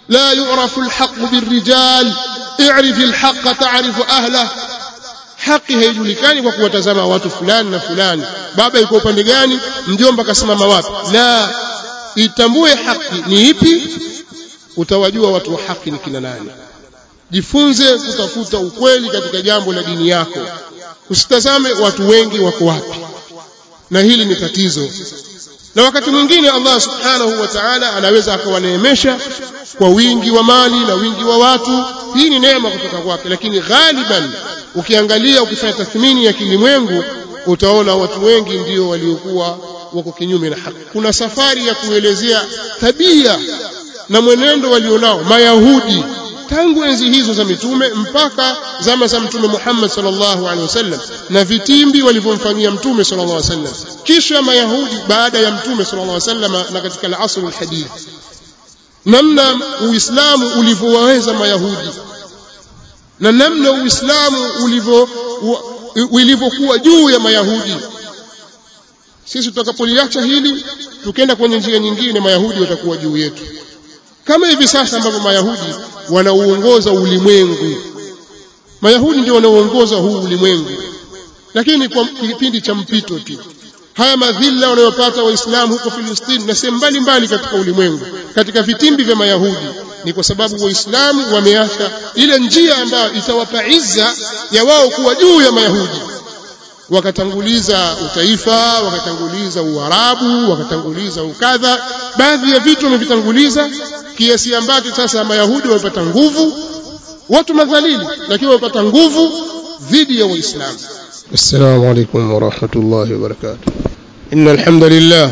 la yu'rafu alhaqu birrijal i'rif alhaqa ta'rifu ahlah haki haijulikani kwa kuwatazama watu fulani na fulani baba yuko upande gani mjomba kasimama wapi la itambue haki ni ipi utawajua watu wa haki ni kina nani jifunze kutafuta ukweli katika jambo la dini yako usitazame watu wengi wako wapi na hili ni tatizo na wakati mwingine Allah subhanahu wa ta'ala anaweza akawaneemesha kwa wingi wa mali na wingi wa watu hii ni neema kutoka kwake lakini ghaliban ukiangalia ukifanya tathmini ya kilimwengu utaona watu wengi ndio waliokuwa wako kinyume na haki kuna safari ya kuelezea tabia na mwenendo walionao mayahudi tangu enzi hizo za mitume mpaka zama za mtume Muhammad sallallahu alaihi wasallam na vitimbi walivyomfanyia mtume sallallahu alaihi wasallam kisha mayahudi baada ya mtume sallallahu alaihi wasallam na katika al-asr al-hadith namna uislamu ulivyowaweza mayahudi na namna uislamu ulivyo ulivyokuwa juu ya mayahudi sisi tutakapoliacha hili tukenda kwenye njia nyingine mayahudi watakuwa juu yetu kama hivi sasa ambavyo mayahudi wanauongoza ulimwengu mayahudi ndio wanaoongoza huu ulimwengu lakini kwa kipindi cha mpito tu haya madhila wanayopata waislamu huko Filistini na sehemu mbalimbali katika ulimwengu katika vitimbi vya mayahudi ni kwa sababu waislamu wameacha ile njia ambayo itawapa izza ya wao kuwa juu ya mayahudi wakatanguliza utaifa wakatanguliza uarabu wakatanguliza ukadha baadhi ya vitu wamevitanguliza kiasi ambacho sasa mayahudi wamepata nguvu watu madhalili lakini wamepata nguvu dhidi ya waislamu السلام عليكم ورحمة الله وبركاته إن الحمد لله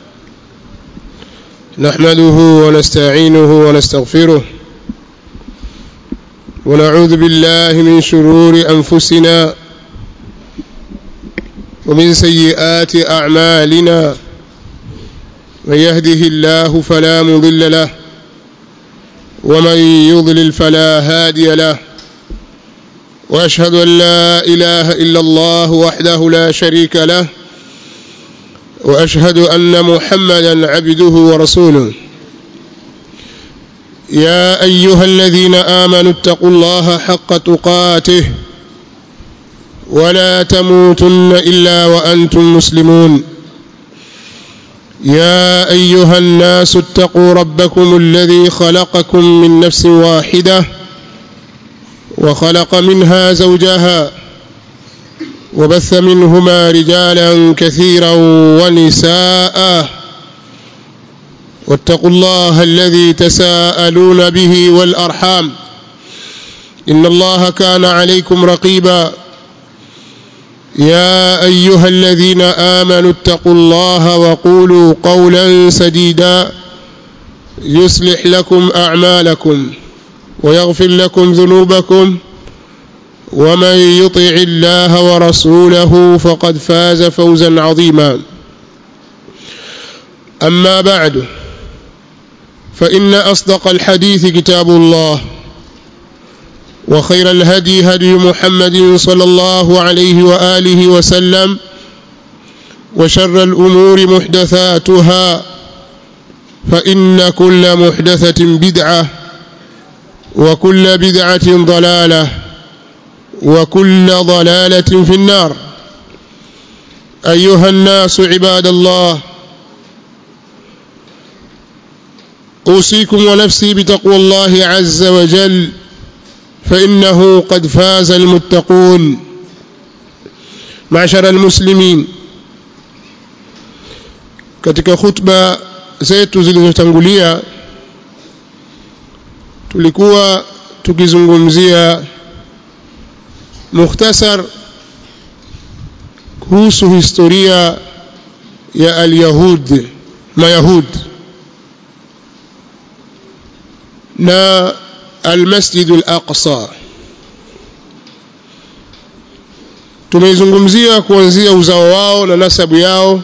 نحمده ونستعينه ونستغفره ونعوذ بالله من شرور أنفسنا ومن سيئات أعمالنا من يهده الله فلا مضل له ومن يضلل فلا هادي له واشهد ان لا اله الا الله وحده لا شريك له واشهد ان محمدا عبده ورسوله يا ايها الذين امنوا اتقوا الله حق تقاته ولا تموتن الا وانتم مسلمون يا ايها الناس اتقوا ربكم الذي خلقكم من نفس واحده وخلق منها زوجها وبث منهما رجالا كثيرا ونساء واتقوا الله الذي تساءلون به والارحام ان الله كان عليكم رقيبا يا ايها الذين امنوا اتقوا الله وقولوا قولا سديدا يصلح لكم اعمالكم ويغفر لكم ذنوبكم ومن يطع الله ورسوله فقد فاز فوزا عظيما اما بعد فان اصدق الحديث كتاب الله وخير الهدي هدي محمد صلى الله عليه واله وسلم وشر الامور محدثاتها فان كل محدثه بدعه وكل بدعه ضلاله وكل ضلاله في النار ايها الناس عباد الله اوصيكم ونفسي بتقوى الله عز وجل فانه قد فاز المتقون معشر المسلمين katika khutba zetu zilizotangulia tulikuwa tukizungumzia mukhtasar kuhusu historia ya alyahud mayahud na almasjid alaqsa tumeizungumzia kuanzia uzao wao na nasabu yao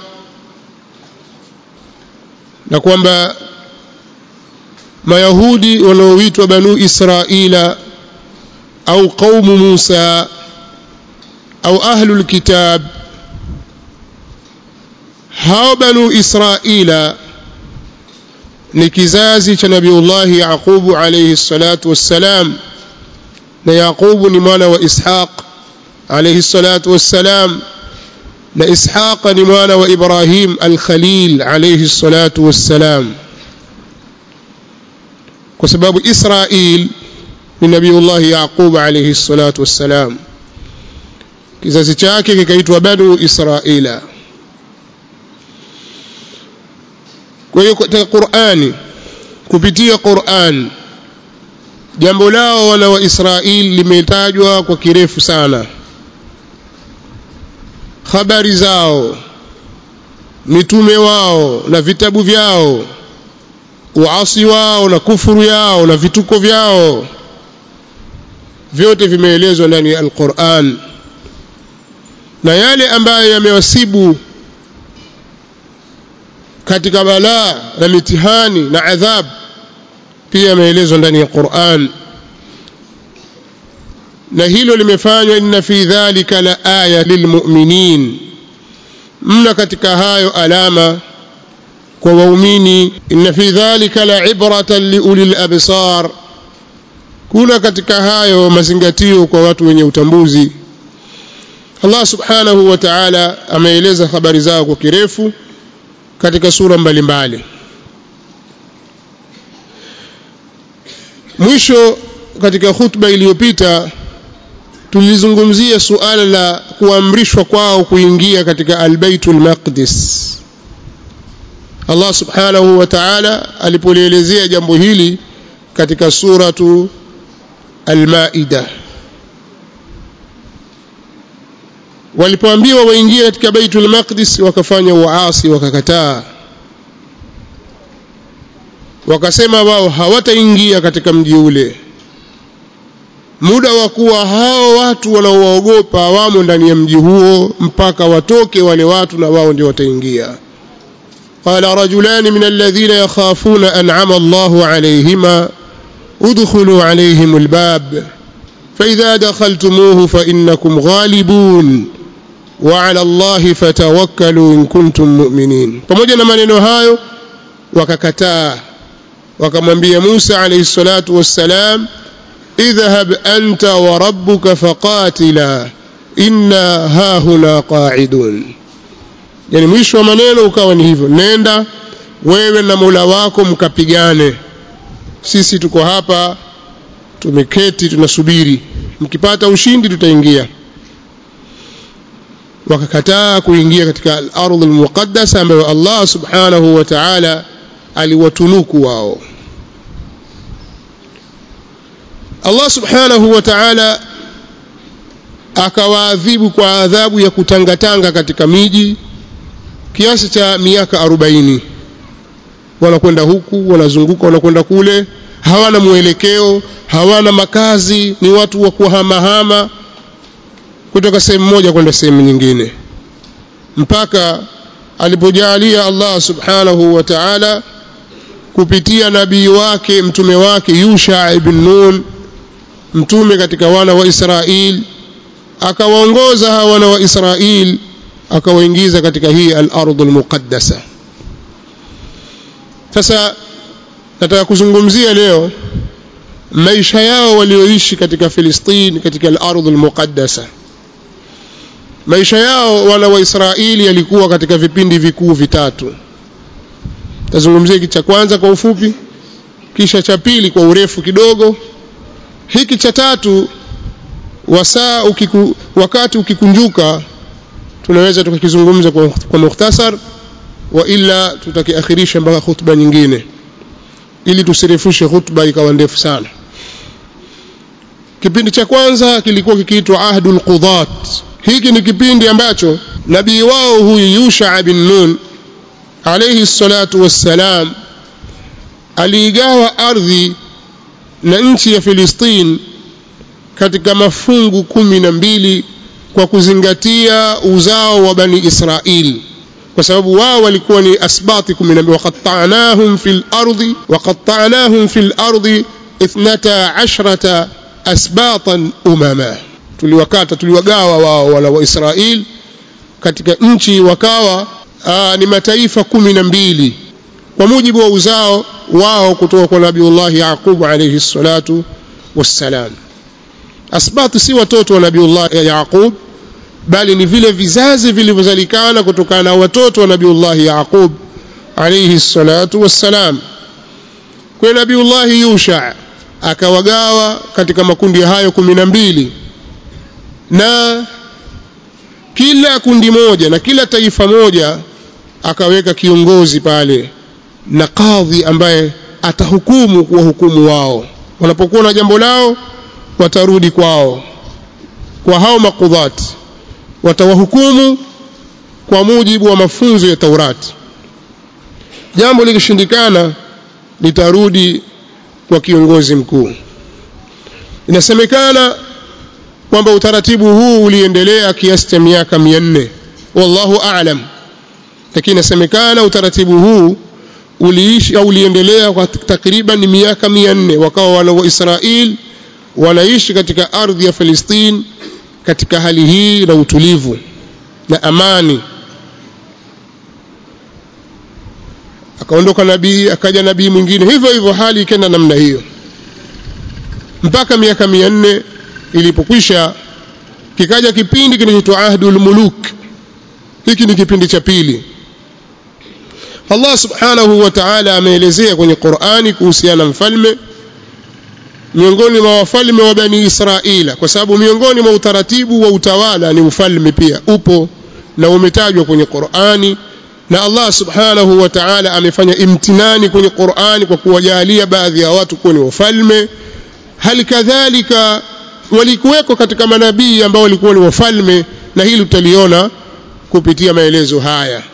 na kwamba mayahudi wanaoitwa banu israila au qaumu musa au ahlul kitab hao banu israila ni kizazi cha nabiullahi yaqubu alayhi salatu wassalam na yaqubu ni mwana wa ishaq alayhi salatu wassalam na ishaqa ni mwana wa ibrahim alkhalil alayhi salatu wassalam kwa sababu israil ni nabiullahi yaqub alayhi salatu wassalam kizazi chake kikaitwa banu israila kwa hiyo katika qurani kupitia quran jambo lao wana wa israili limetajwa kwa kirefu sana habari zao mitume wao na vitabu vyao uasi wao na kufuru yao na vituko vyao vyote vimeelezwa ndani ya alquran na yale ambayo yamewasibu katika balaa na mitihani na adhab pia yameelezwa ndani ya Qur'an na hilo limefanywa inna fi dhalika la aya lilmu'minin mna katika hayo alama kwa waumini inna fi dhalika la ibratan liulil absar kuna katika hayo mazingatio kwa watu wenye utambuzi Allah subhanahu wa ta'ala ameeleza habari zao kwa kirefu katika sura mbalimbali mbali. mwisho katika khutba iliyopita tulizungumzia suala la kuamrishwa kwao kuingia katika albaitul maqdis Allah subhanahu wa ta'ala alipolielezea jambo hili katika suratu al-Maida walipoambiwa waingie katika baitul maqdis wakafanya uasi wakakataa wakasema wao hawataingia katika mji ule muda wa kuwa hao watu wanaowaogopa wamo ndani ya mji huo mpaka watoke wale watu na wao ndio wataingia قال رجلان من الذين يخافون أنعم الله عليهما ادخلوا عليهم الباب فإذا دخلتموه فإنكم غالبون وعلى الله فتوكلوا إن كنتم مؤمنين pamoja na maneno hayo wakakataa wakamwambia Musa alayhi salatu wassalam idhhab anta wa rabbuka faqatila inna hahuna qa'idun yani mwisho wa maneno ukawa ni hivyo nenda wewe na Mola wako mkapigane sisi tuko hapa tumeketi tunasubiri mkipata ushindi tutaingia wakakataa kuingia katika al-ardh al-muqaddasa ambayo Allah subhanahu wa ta'ala aliwatunuku wao Allah subhanahu wa ta'ala akawaadhibu kwa adhabu ya kutangatanga katika miji kiasi cha miaka 40 wanakwenda huku wanazunguka wanakwenda kule hawana mwelekeo hawana makazi ni watu wa kuhamahama kutoka sehemu moja kwenda sehemu nyingine mpaka alipojalia Allah subhanahu wa ta'ala kupitia nabii wake mtume wake Yusha ibn Nun mtume katika wana wa Israel akawaongoza hawa wana wa Israel akawaingiza katika hii al-ardhul muqaddasa sasa nataka kuzungumzia leo maisha yao walioishi katika Filistini katika al-ardh al-muqaddasa maisha yao wana wa Israeli yalikuwa katika vipindi vikuu vitatu tazungumzia hiki cha kwanza kwa ufupi kisha cha pili kwa urefu kidogo hiki cha tatu wasaa ukiku, wakati ukikunjuka tunaweza tukakizungumza kwa, kwa mukhtasar wa ila tutakiakhirisha mpaka khutba nyingine ili tusirefushe khutba ikawa ndefu sana kipindi cha kwanza kilikuwa kikiitwa ahdul qudat hiki ni kipindi ambacho nabii wao huyu Yusha bin Nun alayhi salatu wassalam aliigawa ardhi na nchi ya Filistin katika mafungu kumi na mbili kwa kuzingatia uzao wa bani Israili kwa sababu wao walikuwa ni asbati 12 waqattanahum fil ardi waqattanahum fil ardi 12 asbatan umama tuliwakata tuliwagawa wao wala wa Israel katika nchi wakawa aa, ni mataifa kumi na mbili kwa mujibu wa uzao wao kutoka kwa nabiullahi yaqub alayhi salatu wassalam asbatu si watoto wa nabiullahi yaqub bali ni vile vizazi vilivyozalikana kutokana na watoto wa nabiullahi yaqub alayhi salatu wassalam kwa nabiullahi yusha akawagawa katika makundi hayo kumi na mbili na kila kundi moja na kila taifa moja akaweka kiongozi pale na kadhi ambaye atahukumu kuwahukumu wao wanapokuwa na jambo lao watarudi kwao kwa hao makudhati watawahukumu kwa mujibu wa mafunzo ya Taurati jambo likishindikana litarudi kwa kiongozi mkuu inasemekana kwamba utaratibu huu uliendelea kiasi cha miaka 400 wallahu aalam lakini inasemekana utaratibu huu uliishi au uliendelea kwa takriban miaka 400 wakawa wana wa Israel wanaishi katika ardhi ya Palestine katika hali hii na utulivu na amani akaondoka nabii akaja nabii mwingine hivyo hivyo hali ikenda namna hiyo mpaka miaka 400 ilipokwisha kikaja kipindi kinachoitwa ahdul muluk hiki ni kipindi cha pili Allah subhanahu wa ta'ala ameelezea kwenye Qur'ani kuhusiana na mfalme miongoni mwa wafalme wa bani Israila kwa sababu miongoni mwa utaratibu wa utawala ni ufalme pia upo na umetajwa kwenye Qur'ani na Allah subhanahu wa ta'ala amefanya imtinani kwenye Qur'ani kwa kuwajalia baadhi ya watu kuwa ni wafalme hali kadhalika walikuweko katika manabii ambao walikuwa ni wafalme na hili tutaliona kupitia maelezo haya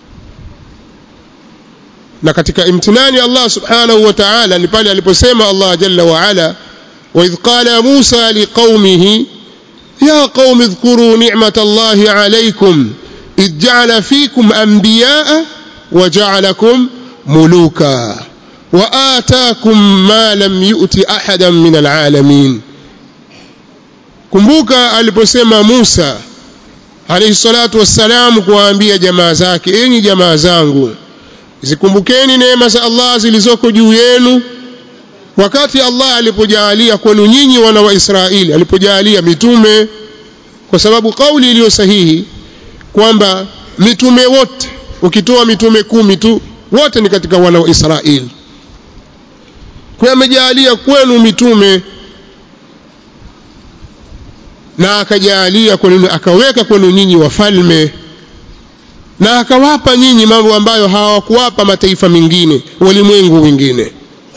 na katika imtinani Allah subhanahu wa ta'ala ni pale aliposema Allah jalla wa ala wa idh qala Musa liqaumihi ya qaumi dhkuru ni'mata Allah alaykum idh ja'ala fikum anbiya'a wa ja'alakum muluka wa ataakum ma lam yu'ti ahadan min alalamin kumbuka aliposema Musa alayhi salatu wassalam kuwaambia jamaa zake enyi jamaa zangu zikumbukeni neema za Allah zilizoko juu yenu wakati Allah alipojalia kwenu nyinyi wana wa Israeli alipojalia mitume kwa sababu kauli iliyo sahihi kwamba mitume wote ukitoa mitume kumi tu wote ni katika wana wa Israeli kwa amejalia kwenu mitume na akajalia kwenu akaweka kwenu nyinyi wafalme na akawapa nyinyi mambo ambayo hawakuwapa mataifa mengine walimwengu wengine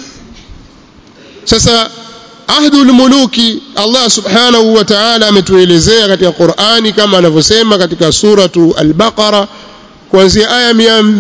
sasa ahdul muluki Allah subhanahu wa ta'ala ametuelezea katika Qur'ani kama anavyosema katika suratu al-Baqara kuanzia aya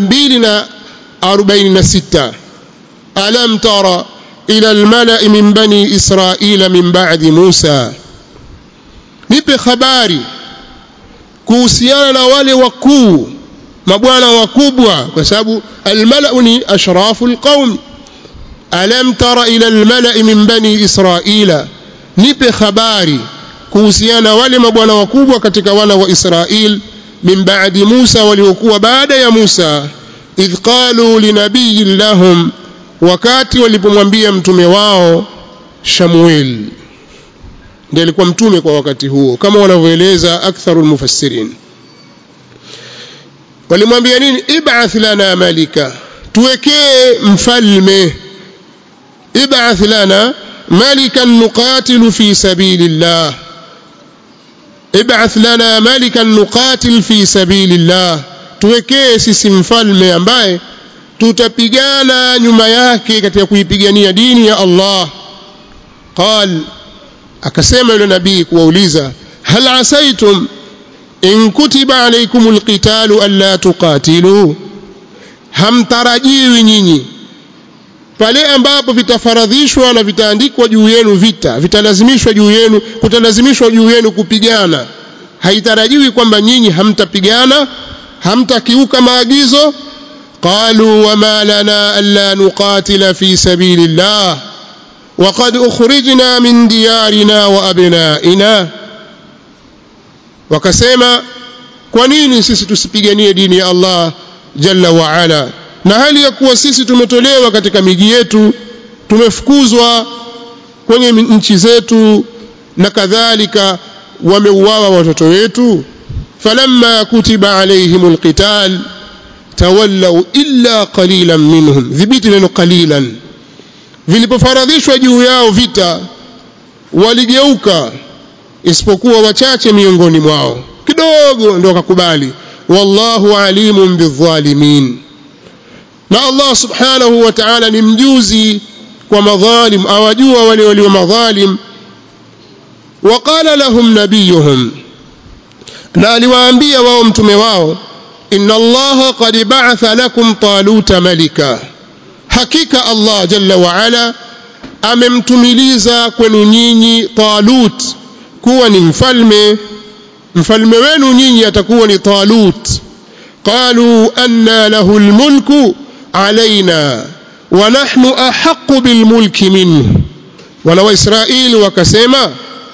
246 alam tara ila al-mala'i min bani israila min ba'di Musa nipe habari kuhusiana na wale wakuu mabwana wakubwa kwa sababu almalau ni ashrafu alqaum alam tara ila almalai min bani israila nipe habari kuhusiana wale mabwana wakubwa katika wana wa Israel min ba'di Musa waliokuwa baada ya Musa idh qalu linabiyin lahum wakati walipomwambia mtume wao Shamuel ndiye alikuwa mtume kwa wakati huo kama wanavyoeleza aktharul mufassirin walimwambia nini ib'ath lana malika tuwekee mfalme ib'ath lana malikan nuqatilu fi sabilillah ib'ath lana malikan nuqatil fi sabilillah tuwekee sisi mfalme ambaye tutapigana nyuma yake katika kuipigania dini ya Allah qal akasema yule nabii kuwauliza hal asaitum in kutiba alaykumul qitalu alla tuqatilu hamtarajiwi nyinyi pale ambapo vitafaradhishwa na vitaandikwa juu yenu vita vitalazimishwa juu yenu kutalazimishwa juu yenu kupigana haitarajiwi kwamba nyinyi hamtapigana hamtakiuka maagizo qalu wama lana alla nuqatila fi sabilillah وقد أخرجنا من ديارنا وأبنائنا wakasema kwa nini sisi tusipiganie dini ya Allah jalla wa ala na hali ya kuwa sisi tumetolewa katika miji yetu tumefukuzwa kwenye nchi zetu na kadhalika wameuawa watoto wetu falamma kutiba alaihim alqital tawallaw illa qalilan minhum dhibiti neno qalilan vilipofaradhishwa juu yao vita waligeuka isipokuwa wachache miongoni mwao kidogo ndio wakakubali wallahu alimun bidhalimin na Allah subhanahu wa ta'ala ni mjuzi kwa madhalim awajua wale walio madhalim وقال لهم نبيهم na aliwaambia wao mtume wao inna allaha qad ba'atha lakum taluta malika hakika allah jalla wa ala amemtumiliza kwenu nyinyi talut kuwa ni mfalme mfalme wenu nyinyi atakuwa ni talut qalu anna lahu almulku alaina wa nahnu ahaqqu bilmulki minhu wana waisraeli wakasema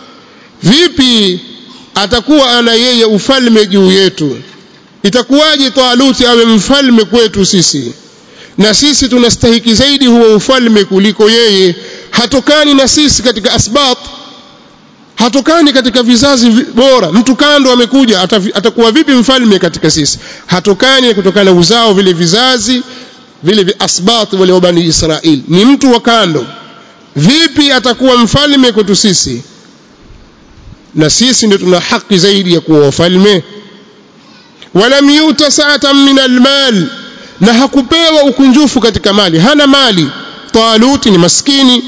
vipi atakuwa ana yeye ufalme juu yetu itakuwaje taluti awe mfalme kwetu sisi na sisi tunastahiki zaidi huo ufalme kuliko yeye hatokani na sisi katika asbat hatokani katika vizazi bora mtu kando amekuja atakuwa vipi mfalme katika sisi hatokani kutokana na uzao vile vizazi vile vi asbat wale wa bani israeli ni mtu wa kando vipi atakuwa mfalme kwetu sisi na sisi ndio tuna haki zaidi ya kuwa wafalme walam yuta sa'atan min almal na hakupewa ukunjufu katika mali hana mali talut ni maskini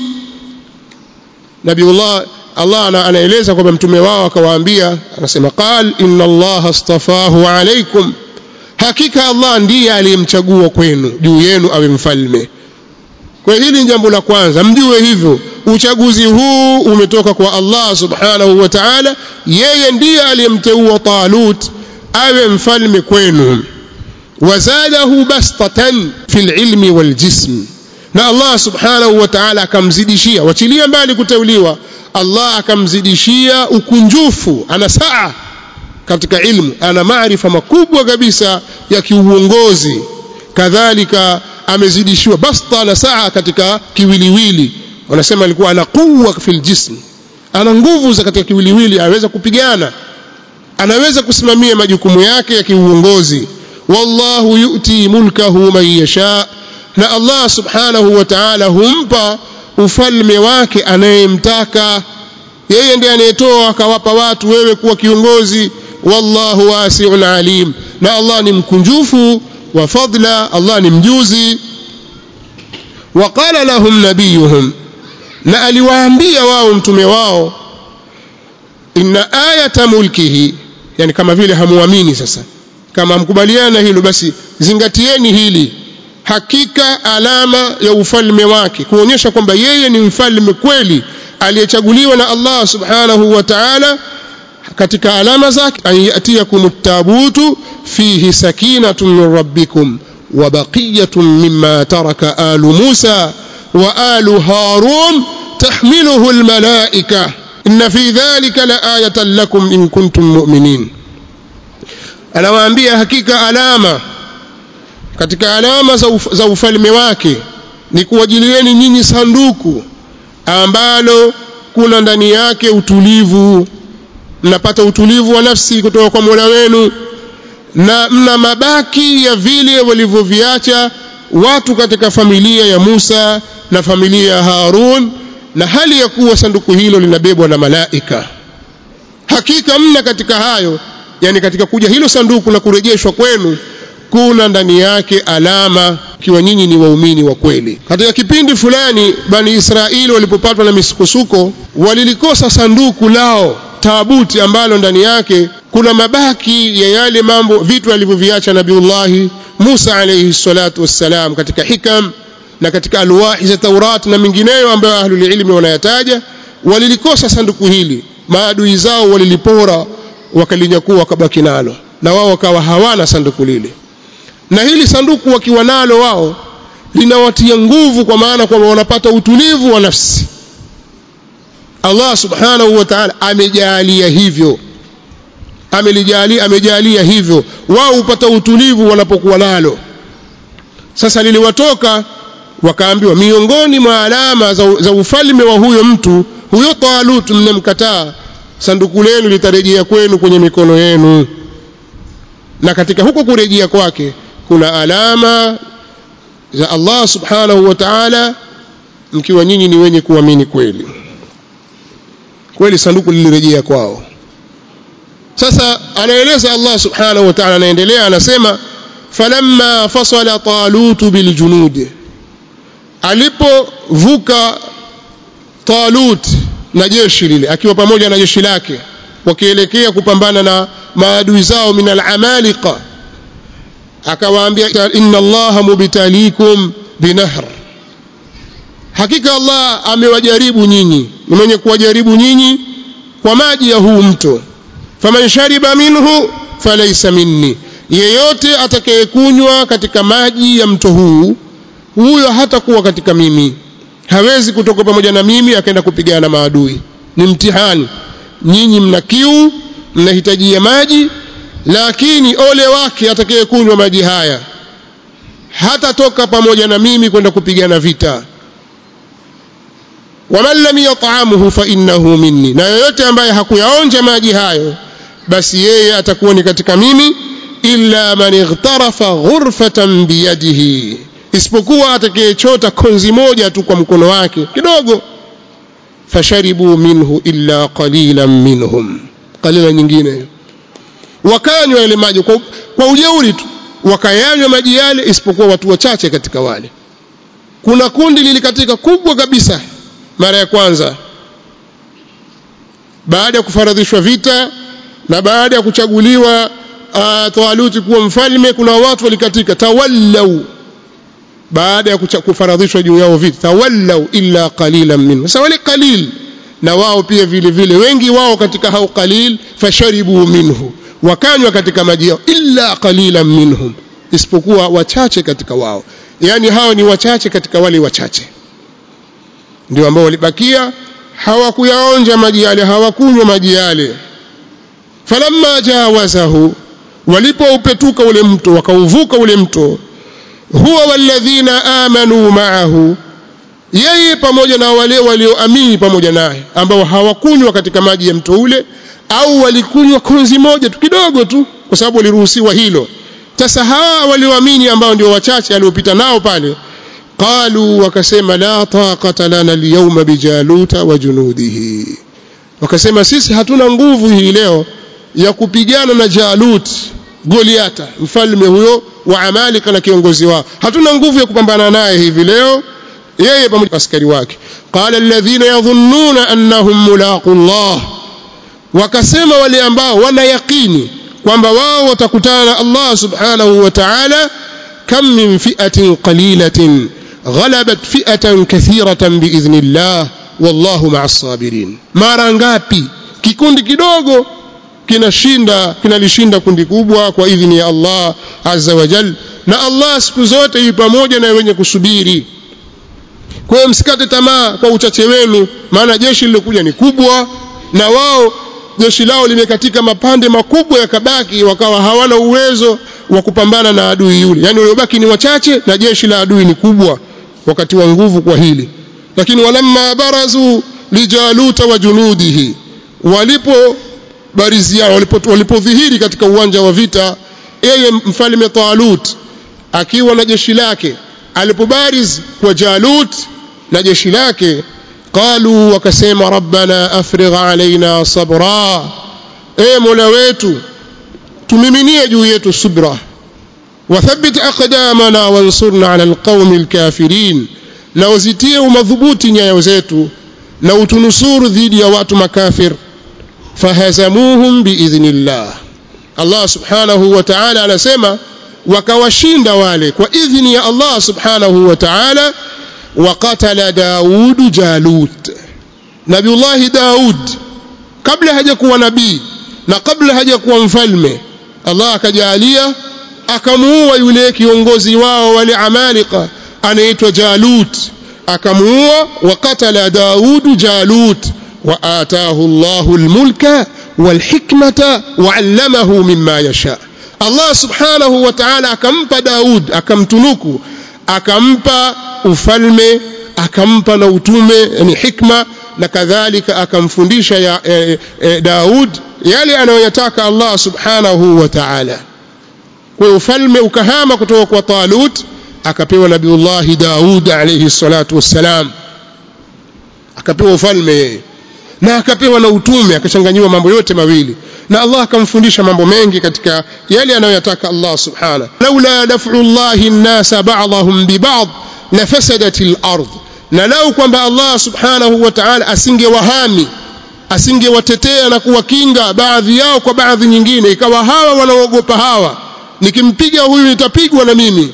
nabiullah Allah anaeleza kwamba mtume wao akawaambia anasema qal inna Allah astafahu alaykum hakika Allah ndiye aliyemchagua kwenu juu yenu awe mfalme kwa hili ni jambo la kwanza mjue hivyo uchaguzi huu umetoka kwa Allah subhanahu wa ta'ala yeye ndiye aliyemteua Talut awe mfalme kwenu wazadahu bastatan fil ilmi wal jism na Allah subhanahu wa ta'ala akamzidishia wachilia mbali kuteuliwa Allah akamzidishia ukunjufu ana saa katika ilmu ana maarifa makubwa kabisa ya kiuongozi kadhalika amezidishiwa basta na saa katika kiwiliwili wanasema alikuwa ana quwwa fil jism ana nguvu za katika kiwiliwili aweza kupigana anaweza kusimamia majukumu yake ya kiuongozi wallahu yu'ti mulkahu man yasha na Allah subhanahu wa ta'ala humpa ufalme wake anayemtaka yeye ndiye anayetoa akawapa watu wewe kuwa kiongozi wallahu wasi'un alim na Allah ni mkunjufu wa fadla Allah ni mjuzi وقال لهم نبيهم na aliwaambia wao mtume wao inna ayata mulkihi yani kama vile hamuamini sasa kama mkubaliana hilo basi zingatieni hili hakika alama ya ufalme wake kuonyesha kwamba yeye ni mfalme kweli aliyechaguliwa na Allah subhanahu wa ta'ala katika alama zake an yatiyakum at-tabutu fihi sakinatun min rabbikum wa baqiyatun mimma taraka alu Musa wa alu Harun tahmiluhu al-malaika inna fi dhalika la ayatan lakum in kuntum mu'minin anawaambia hakika alama katika alama za, uf, za ufalme wake ni kuwajilieni nyinyi sanduku ambalo kuna ndani yake utulivu mnapata utulivu wa nafsi kutoka kwa Mola wenu na mna mabaki ya vile walivyoviacha watu katika familia ya Musa na familia ya Harun na hali ya kuwa sanduku hilo linabebwa na malaika hakika mna katika hayo yani katika kuja hilo sanduku na kurejeshwa kwenu kuna ndani yake alama ikiwa nyinyi ni waumini wa kweli katika kipindi fulani bani israeli walipopatwa na misukosuko walilikosa sanduku lao taabuti ambalo ndani yake kuna mabaki ya yale mambo vitu alivyoviacha nabiullahi musa alayhi salatu wassalam katika hikam na katika alwahi za taurat na mengineyo ambayo ahlulilmi wanayataja walilikosa sanduku hili maadui zao walilipora wakalinyakua wakabaki nalo na wao wakawa hawana sanduku lile na hili sanduku wakiwa nalo wao linawatia nguvu kwa maana kwamba wanapata utulivu wa nafsi Allah subhanahu wa ta'ala amejalia hivyo amelijalia amejalia hivyo wao hupata utulivu wanapokuwa nalo sasa liliwatoka wakaambiwa miongoni mwa alama za, za ufalme wa huyo mtu huyo Talut mnemkataa sanduku lenu litarejea kwenu kwenye mikono yenu na katika huko kurejea kwake kuna alama za Allah subhanahu wa ta'ala mkiwa nyinyi ni wenye kuamini kweli kweli sanduku lilirejea kwao sasa anaeleza Allah subhanahu wa ta'ala anaendelea anasema falamma fasala talut biljunud alipovuka talut na jeshi lile akiwa pamoja na jeshi lake wakielekea kupambana na maadui zao min alamalika akawaambia inna allaha mubtalikum binahr hakika allah amewajaribu nyinyi ni mwenye kuwajaribu nyinyi kwa maji ya huu mto faman shariba minhu falaysa minni yeyote atakayekunywa katika maji ya mto huu huyo hatakuwa katika mimi hawezi kutoka pamoja na mimi akaenda kupigana na maadui ni mtihani nyinyi mna kiu mnahitajia maji lakini ole wake atakayekunywa maji haya hatatoka pamoja na mimi kwenda kupigana vita waman lam yat'amuhu fa innahu minni na yoyote ambaye hakuyaonja maji hayo basi yeye atakuwa ni katika mimi illa man ightarafa ghurfatan biyadihi isipokuwa atakayechota konzi moja tu kwa mkono wake kidogo fasharibu minhu illa qalilan minhum qalila nyingine wakanywa yale maji kwa, kwa ujeuri tu wakayanywa maji yale isipokuwa watu wachache katika wale kuna kundi lilikatika kubwa kabisa mara ya kwanza baada ya kufaradhishwa vita na baada ya kuchaguliwa uh, Tawaluti kuwa mfalme kuna watu walikatika tawallau baada ya kufaradhishwa juu yao vita tawallau illa qalilan minhum sasa wale qalil na wao pia vile vile wengi wao katika hao qalil fasharibu minhu wakanywa katika maji yao illa qalilan minhum isipokuwa wachache katika wao yani hao ni wachache katika wale wachache ndio ambao walibakia hawakuyaonja maji yale hawakunywa maji yale falamma jawazahu walipoupetuka ule mto wakauvuka ule mto huwa walladhina amanu ma'ahu yeye pamoja na wale walioamini pamoja naye ambao hawakunywa katika maji ya mto ule au walikunywa konzi moja tu kidogo tu kwa sababu waliruhusiwa hilo sasa hawa walioamini ambao ndio wachache aliopita nao pale qalu wakasema la taqata lana alyawma bijaluta wa junudihi wakasema sisi hatuna nguvu hii leo ya kupigana na Jalut Goliata mfalme huyo wa Amalika na kiongozi wao hatuna nguvu ya kupambana naye hivi leo yeye pamoja na askari wake qala alladhina yadhunnuna annahum mulaqu Allah wakasema wale ambao wana yaqini kwamba wao watakutana na Allah subhanahu wa ta'ala kam min fi'atin qalilatin ghalabat fi'atan kathiratan biidhnillah wallahu ma'as sabirin mara ngapi kikundi kidogo kinashinda kinalishinda kundi kubwa kwa idhini ya Allah azza wa jal na Allah siku zote yu pamoja na wenye kusubiri kwa hiyo msikate tamaa kwa uchache wenu maana jeshi lilokuja ni kubwa na wao jeshi lao limekatika mapande makubwa yakabaki wakawa hawana uwezo wa kupambana na adui yule yani waliobaki ni wachache na jeshi la adui ni kubwa wakati wa nguvu kwa hili lakini walamma barazu lijaluta wa junudihi walipo barizi yao walipodhihiri katika uwanja wa vita yeye mfalme Talut akiwa na jeshi lake alipobariz kwa Jalut na jeshi lake qalu wakasema rabbana afrigh alaina sabra e mola wetu tumiminie juu yetu subra wathabbit aqdamana wansurna ala alqawmi alkafirin na uzitie umadhubuti nyayo zetu na utunusuru dhidi ya watu makafir fahazamuhum biidhnillah Allah subhanahu wa ta'ala anasema wakawashinda wale kwa idhni ya Allah subhanahu wa ta'ala وقتل داود جالوت نبي الله داود kabla hajakuwa nabii na kabla hajakuwa mfalme Allah akajalia akamuua yule kiongozi wao wale amalika anaitwa Jalut akamuua wakatala Daud Jalut wa ataahu Allahu almulka walhikmata wa'allamahu mimma yasha Allah subhanahu wa ta'ala akampa Daud akamtunuku akampa ufalme akampa na utume yani hikma na kadhalika akamfundisha ya, e, e, Daud yale anayoyataka Allah subhanahu wa ta'ala kwa ufalme ukahama kutoka kwa Talut akapewa Nabiullahi Daud alayhi salatu wassalam akapewa ufalme yeye na akapewa na utume akachanganyiwa mambo yote mawili na Allah akamfundisha mambo mengi katika yale anayoyataka Allah subhanahu laula daf'u Allahi an-nasa ba'dahum bi ba'd lafasadat al-ard na lau kwamba Allah subhanahu wa ta'ala asingewahami asingewatetea na kuwakinga baadhi yao kwa baadhi nyingine ikawa hawa wanaogopa hawa nikimpiga huyu nitapigwa na mimi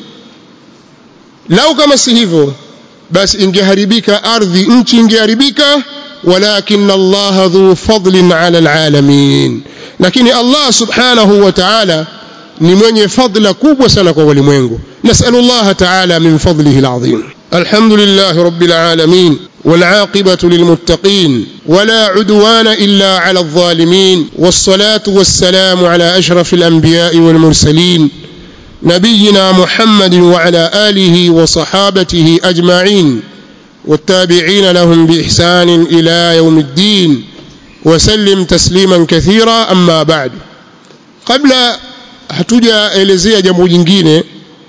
lau kama si hivyo basi ingeharibika ardhi nchi ingeharibika walakin Allah dhu fadlin ala alalamin lakini Allah subhanahu wa ta'ala ni mwenye fadla kubwa sana kwa walimwengu nasalu Allah ta'ala min fadlihi alazim alhamdulillah rabbil alamin والعاقبة للمتقين ولا عدوان إلا على الظالمين والصلاة والسلام على أشرف الأنبياء والمرسلين نبينا محمد وعلى آله وصحابته أجمعين والتابعين لهم بإحسان إلى يوم الدين وسلم تسليما كثيرا أما بعد قبل hatuja elezea jambo jingine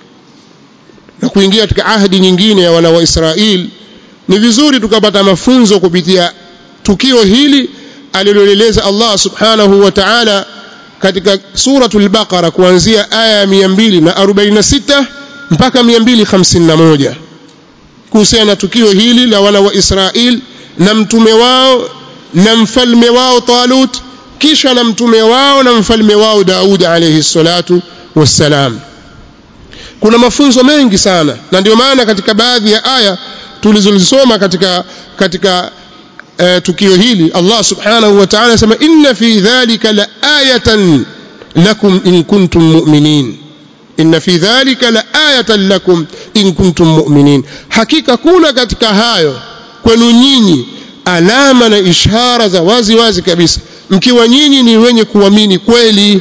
na kuingia katika ahadi nyingine ya wana wa Israeli ni vizuri tukapata mafunzo kupitia tukio hili aliloeleza Allah subhanahu wa ta'ala katika suratul baqara kuanzia aya ya 246 mpaka 251 kuhusiana na tukio hili la wana wa Israeli na mtume wao na mfalme wao Talut kisha na mtume wao na mfalme wao Daud alayhi salatu wassalam kuna mafunzo mengi sana na ndio maana katika baadhi ya aya tulizozisoma katika katika uh, tukio hili Allah subhanahu wa ta'ala anasema inna fi dhalika la ayatan lakum in kuntum mu'minin inna fi dhalika la ayatan lakum in kuntum mu'minin hakika kuna katika hayo kwenu nyinyi alama na ishara za wazi wazi kabisa mkiwa nyinyi ni wenye kuamini kweli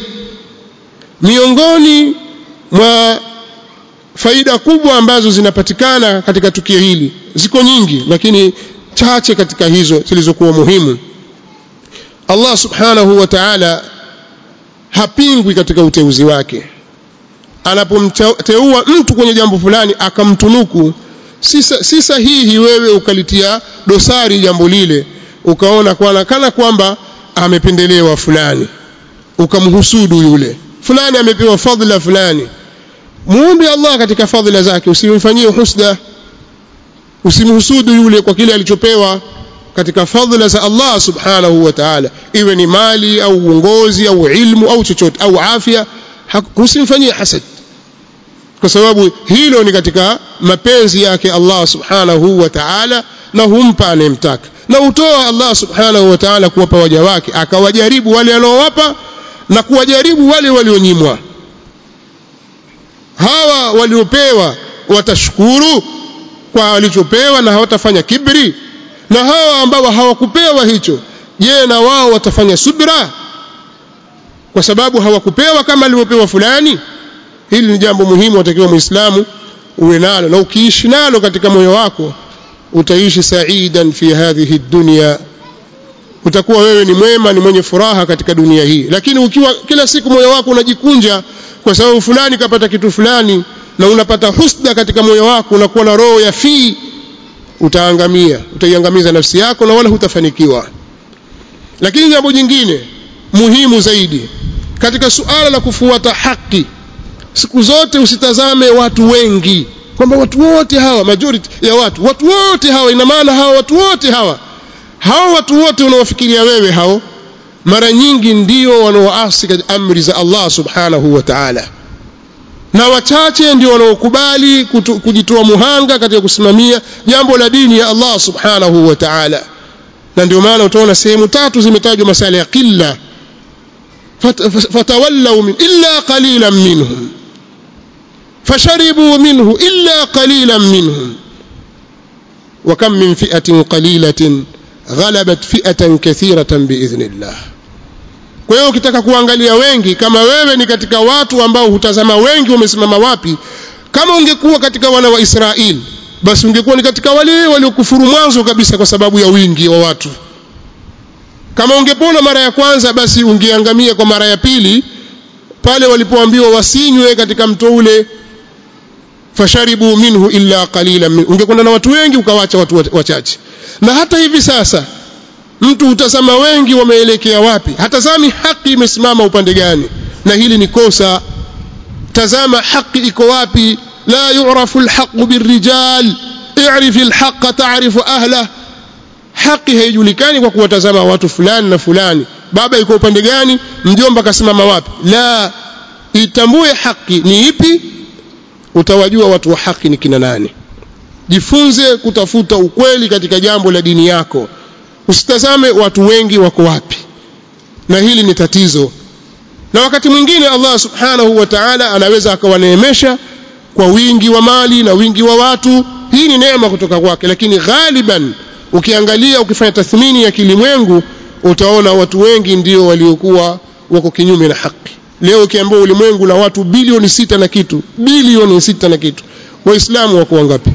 miongoni mwa faida kubwa ambazo zinapatikana katika tukio hili ziko nyingi lakini chache katika hizo zilizokuwa muhimu Allah subhanahu wa ta'ala hapingwi katika uteuzi wake anapomteua mtu kwenye jambo fulani akamtunuku si sahihi wewe ukalitia dosari jambo lile ukaona kwana kana kwamba amependelewa fulani ukamhusudu yule fulani amepewa fadhila fulani muombe Allah katika fadhila zake usimfanyie husda usimhusudu yule kwa kile alichopewa katika fadhila za Allah subhanahu wa ta'ala iwe ni mali au uongozi au ilmu au chochote au afya usimfanyie hasad kwa sababu hilo ni katika mapenzi yake Allah subhanahu wa ta'ala na humpa anayemtaka na utoa Allah subhanahu wa ta'ala kuwapa waja wake akawajaribu wale aliowapa na kuwajaribu wale walionyimwa hawa waliopewa watashukuru kwa walichopewa na hawatafanya kibri na hawa ambao hawakupewa hicho je na wao watafanya subra kwa sababu hawakupewa kama alivyopewa fulani hili ni jambo muhimu watakiwa muislamu uwe nalo na ukiishi nalo katika moyo wako utaishi saidan fi hadhihi dunya utakuwa wewe ni mwema ni mwenye furaha katika dunia hii lakini ukiwa kila siku moyo wako unajikunja kwa sababu fulani kapata kitu fulani na unapata husda katika moyo wako unakuwa na roho ya fii utaangamia utaiangamiza nafsi yako na wala hutafanikiwa lakini jambo jingine muhimu zaidi katika suala la kufuata haki siku zote usitazame watu wengi kwamba watu wote hawa majority ya watu watu wote hawa ina maana hawa watu wote hawa hao watu wote unaofikiria wewe hao mara nyingi ndio wanaoasi katika amri za Allah subhanahu wa ta'ala na wachache ndio wanaokubali kujitoa muhanga katika kusimamia jambo la dini ya Allah subhanahu wa ta'ala na ndio maana utaona sehemu tatu zimetajwa masala ya qilla fatawallaw min illa qalilan minhum fasharibu minhu illa qalilan minhum وكم من فئة قليلة غلبت فئة كثيرة بإذن الله kwa hiyo ukitaka kuangalia wengi kama wewe ni katika watu ambao hutazama wengi wamesimama wapi kama ungekuwa katika wana wa Israeli basi ungekuwa ni katika wale waliokufuru mwanzo kabisa kwa sababu ya wingi wa watu kama ungepona mara ya kwanza basi ungeangamia kwa mara ya pili pale walipoambiwa wasinywe katika mto ule fasharibu minhu illa qalilan min ungekwenda na watu wengi ukawacha watu wachache na hata hivi sasa mtu utazama wengi wameelekea wapi hatazami haki imesimama upande gani na hili ni kosa tazama haki iko wapi la yu'rafu alhaqu birrijal i'rif alhaqa ta'rifu ahlah haki haijulikani kwa kuwatazama watu fulani na fulani baba iko upande gani mjomba kasimama wapi la itambue haki ni ipi utawajua watu wa haki ni kina nani jifunze kutafuta ukweli katika jambo la dini yako usitazame watu wengi wako wapi na hili ni tatizo na wakati mwingine Allah subhanahu wa ta'ala anaweza akawaneemesha kwa wingi wa mali na wingi wa watu hii ni neema kutoka kwake lakini ghaliban ukiangalia ukifanya tathmini ya kilimwengu utaona watu wengi ndio waliokuwa wako kinyume na haki leo ukiambiwa ulimwengu na watu bilioni sita na kitu bilioni sita na kitu waislamu wako wangapi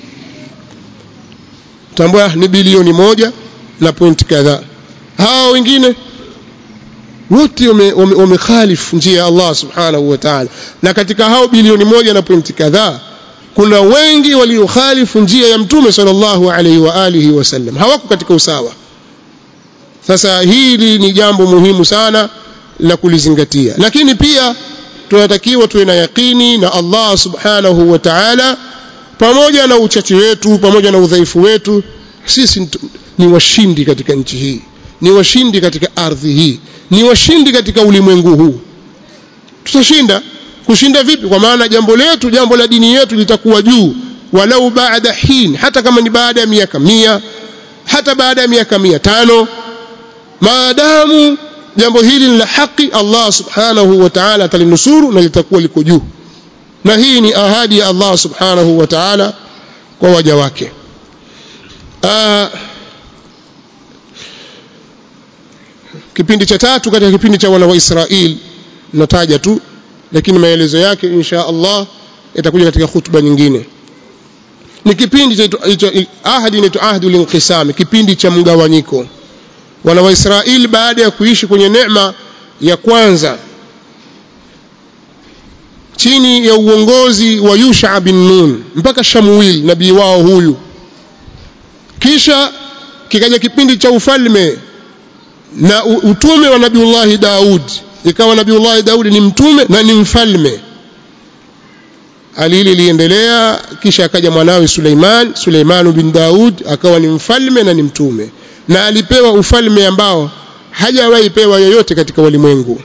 tambua ni bilioni moja na point kadhaa hao wengine wote wamekhalifu njia ya Allah subhanahu wa ta'ala na katika hao bilioni moja na pointi kadhaa kuna wengi waliokhalifu njia ya mtume sallallahu alaihi wa alihi wasallam hawako katika usawa sasa hili ni jambo muhimu sana la kulizingatia lakini pia tunatakiwa tuwe na yakini na Allah subhanahu wa ta'ala pamoja na uchache wetu pamoja na udhaifu wetu sisi ni washindi katika nchi hii ni washindi katika ardhi hii ni washindi katika ulimwengu huu tutashinda kushinda vipi kwa maana jambo letu jambo la dini yetu litakuwa juu walau baada hin hata kama ni baada ya miaka mia hata baada ya miaka mia tano maadamu jambo hili ni la haki Allah subhanahu wa ta'ala atalinusuru na litakuwa liko juu na hii ni ahadi ya Allah subhanahu wa ta'ala kwa waja wake Aa, kipindi cha tatu katika kipindi cha wana wa Israeli nataja tu lakini maelezo yake insha Allah yatakuja katika hutuba nyingine ni kipindi cha ahadi inaitwa ahdi linqisam kipindi cha mgawanyiko wana wa Israeli baada ya kuishi kwenye neema ya kwanza chini ya uongozi wa Yusha bin Nun mpaka Shamuil nabii wao huyu kisha kikaja kipindi cha ufalme na utume wa Nabiullahi Daud ikawa Nabiullahi Daud ni mtume na ni mfalme hali hili liendelea kisha akaja mwanawe Suleiman Suleiman bin Daud akawa ni mfalme na ni mtume na alipewa ufalme ambao hajawahi pewa yoyote katika walimwengu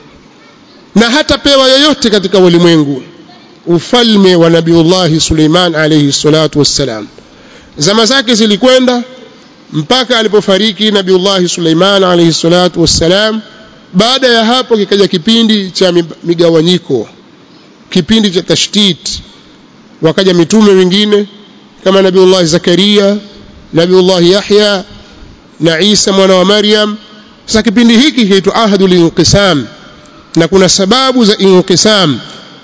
na hatapewa yoyote katika walimwengu ufalme wa Nabiullahi Suleiman alayhi salatu wassalam zama zake zilikwenda mpaka alipofariki Nabiullahi Suleiman alayhi salatu wassalam baada ya hapo kikaja kipindi cha migawanyiko kipindi cha tashdid wakaja mitume wengine kama Nabiullahi Zakaria Nabiullahi Yahya na Isa mwana wa Maryam sasa kipindi hiki kinaitwa ahadul inqisam na kuna sababu za inqisam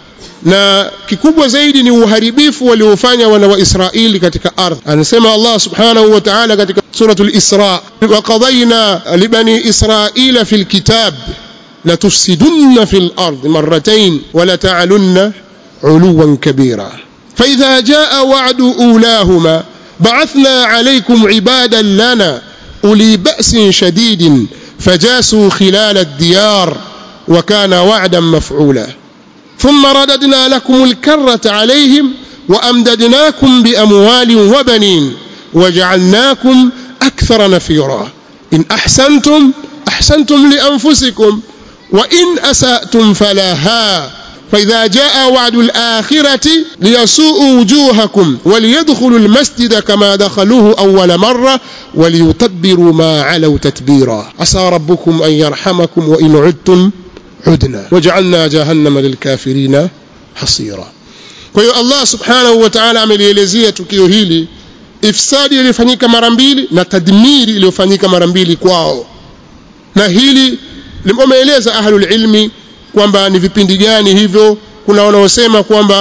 na kikubwa zaidi ni uharibifu waliofanya wana wa Israeli katika ardhi anasema Allah subhanahu wa ta'ala katika suratul Isra wa qadayna libani Israila fil kitab la tufsidunna fil ard marratayn wa la ta'alunna uluwan kabira فإذا جاء وعد أولاهما بعثنا عليكم عبادا لنا أولي بأس شديد فجاسوا خلال الديار وكان وعدا مفعولا ثم رددنا لكم الكرة عليهم وأمددناكم بأموال وبنين وجعلناكم أكثر نفيرا إن أحسنتم أحسنتم لأنفسكم وإن أسأتم فلها فإذا جاء وعد الآخرة ليسوءوا وجوهكم وليدخلوا المسجد كما دخلوه أول مرة وليتبروا ما علوا تتبيرا عسى ربكم أن يرحمكم وإن عدتم عدنا وجعلنا جهنم للكافرين حصيرا kwa hiyo Allah subhanahu wa ta'ala amelielezea tukio hili ifsadi iliyofanyika mara mbili na tadmiri iliyofanyika mara mbili kwao na hili limeeleza ahlul ilmi kwamba ni vipindi gani hivyo kuna wanaosema kwamba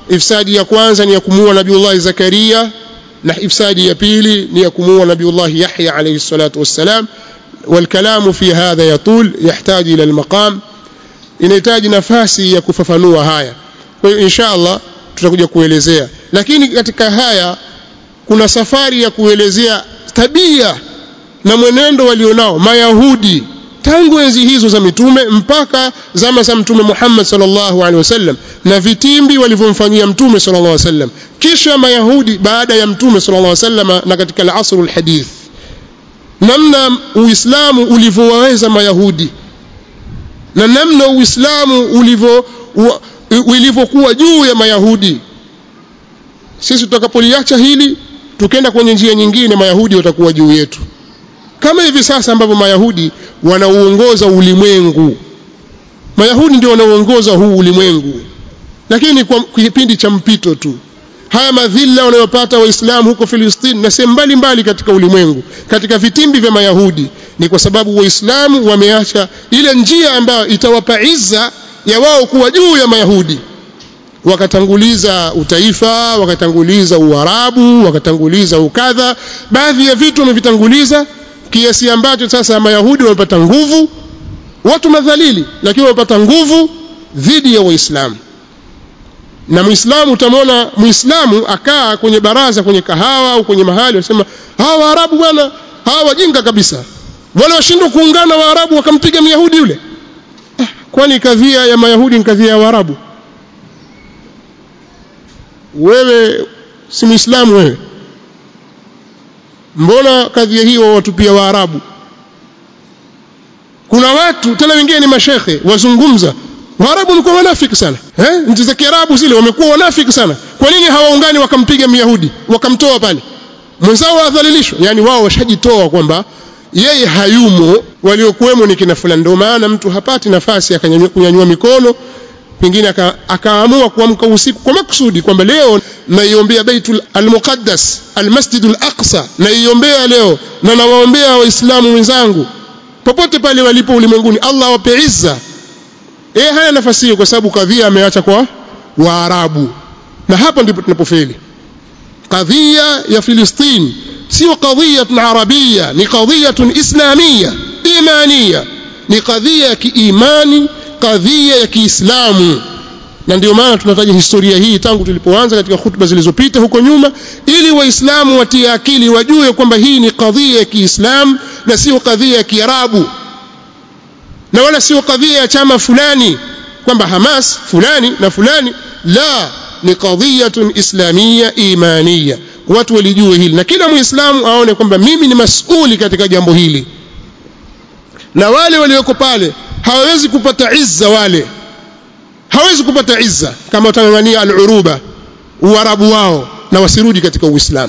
ifsadi ya kwanza ni ya kumuua nabiullahi zakaria na ifsadi ya pili ni ya kumuua nabiullahi yahya alayhi salatu wassalam والكلام في هذا يطول يحتاج إلى المقام inahitaji nafasi ya kufafanua haya kwa hiyo insha Allah tutakuja kuelezea lakini katika haya kuna safari ya kuelezea tabia na mwenendo walionao mayahudi tangu enzi hizo za mitume mpaka zama za mtume Muhammad sallallahu alaihi wasallam na vitimbi walivyomfanyia mtume sallallahu alaihi wasallam kisha mayahudi baada ya mtume sallallahu alaihi wasallam na katika al-asr al-hadith namna uislamu ulivyowaweza mayahudi na namna uislamu ulivyo ulivyokuwa juu ya mayahudi sisi tutakapoliacha hili tukenda kwenye njia nyingine mayahudi watakuwa juu yetu kama hivi sasa ambavyo mayahudi wanauongoza ulimwengu mayahudi ndio wanaoongoza huu ulimwengu lakini kwa kipindi cha mpito tu haya madhila wanayopata waislamu huko Filistini na sehemu mbalimbali katika ulimwengu katika vitimbi vya mayahudi ni kwa sababu waislamu wameacha ile njia ambayo itawapa izza ya wao kuwa juu ya mayahudi wakatanguliza utaifa wakatanguliza uarabu wakatanguliza ukadha baadhi ya vitu wamevitanguliza kiasi ambacho sasa mayahudi wamepata nguvu watu madhalili lakini wamepata nguvu dhidi ya waislamu na muislamu utamwona muislamu akaa kwenye baraza kwenye kahawa au kwenye mahali wasema hawa waarabu bwana hawa wajinga kabisa wale washindwa kuungana waarabu wakampiga myahudi yule ah, kwani kadhia ya mayahudi ni kadhia ya waarabu wewe si muislamu wewe mbona kadhia hiyo watupia waarabu kuna watu tena wengine ni mashekhe wazungumza waarabu wamekuwa wanafiki sana eh nchi za kiarabu zile wamekuwa wanafiki sana kwa nini hawaungani wakampiga myahudi wakamtoa pale mwenzao wadhalilishwa yani wao washajitoa kwamba yeye hayumo waliokuwemo ni kina fulani ndio maana mtu hapati nafasi akanyanyua mikono pengine akaamua kuamka usiku kwa makusudi kwamba leo naiombea Baitul Al-Muqaddas Al-Masjidul Aqsa naiombea leo na nawaombea waislamu wenzangu popote pale walipo ulimwenguni Allah awape izza eh hana nafasi hiyo kwa sababu kadhia ameacha kwa Waarabu na hapa ndipo tunapofeli kadhia ya Filistini sio kadhia arabia ni kadhia islamia imania ni kadhia ya kiimani kadhia ya Kiislamu na ndio maana tunataja historia hii tangu tulipoanza katika hutuba zilizopita huko nyuma ili waislamu watie akili wajue kwamba hii ni kadhia ya Kiislamu na sio kadhia ya Kiarabu na wala sio kadhia ya chama fulani kwamba Hamas fulani na fulani la ni kadhiyatun islamia imania watu walijue hili na kila muislamu aone kwamba mimi ni masuli katika jambo hili na wale walioko pale hawawezi kupata izza wale hawezi kupata izza kama watangangania al-uruba uarabu wao na wasirudi katika uislamu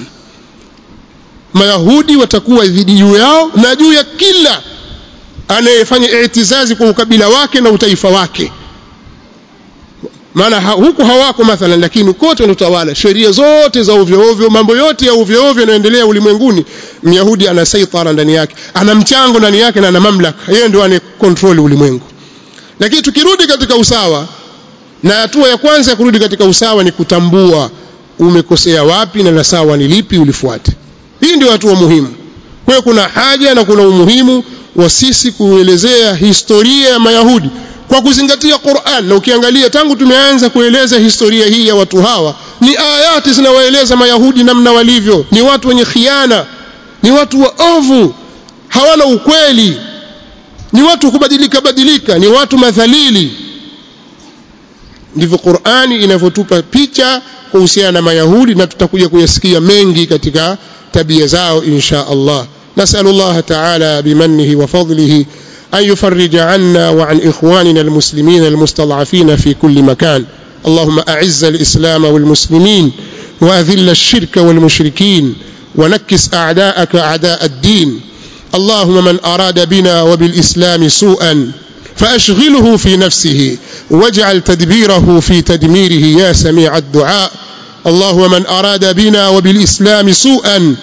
mayahudi watakuwa dhidi juu yao na juu ya kila anayefanya itizazi kwa ukabila wake na utaifa wake maana ha, huku hawako mathalan lakini kote wanatawala sheria zote za ovyo ovyo mambo yote ya ovyo ovyo yanayoendelea ulimwenguni myahudi ana saitara ndani yake ana mchango ndani yake na ana mamlaka yeye ndio ane control ulimwengu lakini tukirudi katika usawa na hatua ya kwanza ya kurudi katika usawa ni kutambua umekosea wapi na la sawa ni lipi ulifuate hii ndio hatua muhimu kwa hiyo kuna haja na kuna umuhimu wa sisi kuelezea historia ya mayahudi kwa kuzingatia Qur'an na ukiangalia tangu tumeanza kueleza historia hii ya watu hawa ni ayati zinawaeleza mayahudi namna walivyo ni watu wenye khiana ni watu waovu hawana ukweli ni watu kubadilika badilika ni watu madhalili ndivyo Qur'ani inavyotupa picha kuhusiana na mayahudi na tutakuja kuyasikia mengi katika tabia zao insha Allah نسأل الله تعالى بمنه وفضله أن يفرج عنا وعن إخواننا المسلمين المستضعفين في كل مكان اللهم أعز الإسلام والمسلمين وأذل الشرك والمشركين ونكس أعداءك أعداء الدين اللهم من أراد بنا وبالإسلام سوءا فأشغله في نفسه واجعل تدبيره في تدميره يا سميع الدعاء اللهم من أراد بنا وبالإسلام سوءا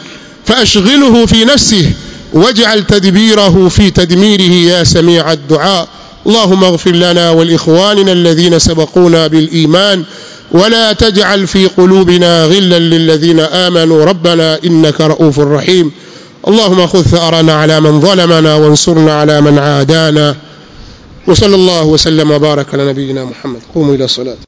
فأشغله في نفسه واجعل تدبيره في تدميره يا سميع الدعاء اللهم اغفر لنا ولإخواننا الذين سبقونا بالإيمان ولا تجعل في قلوبنا غلا للذين آمنوا ربنا إنك رؤوف رحيم اللهم خذ ثأرنا على من ظلمنا وانصرنا على من عادانا وصلى الله وسلم وبارك على نبينا محمد قوموا إلى الصلاة